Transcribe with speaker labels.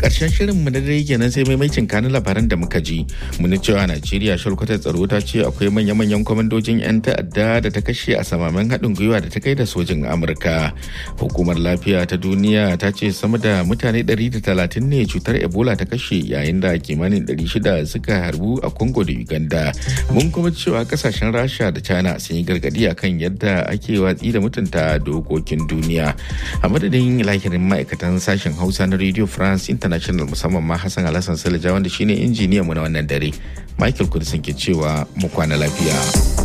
Speaker 1: Ƙarshen shirin mu na dare kenan sai maimacin kanin labaran da muka ji. Muni cewa Najeriya shalkwatar tsaro ta ce akwai manya-manyan kwamandojin 'yan ta'adda da ta kashe a samamen haɗin gwiwa da ta kai da sojin Amurka. Hukumar lafiya ta duniya ta ce sama da mutane 130 ne cutar Ebola ta kashe yayin da kimanin 600 suka harbu a Congo da Uganda. Mun kuma cewa kasashen Rasha da China sun yi gargadi akan yadda ake watsi da mutunta dokokin duniya. A madadin lahirin ma'aikatan sashen Hausa na Radio France International musamman ma Hassan Alhassan Salija wanda shine injiniyan mu na wannan dare. Michael Kudisin ke cewa mu kwana lafiya.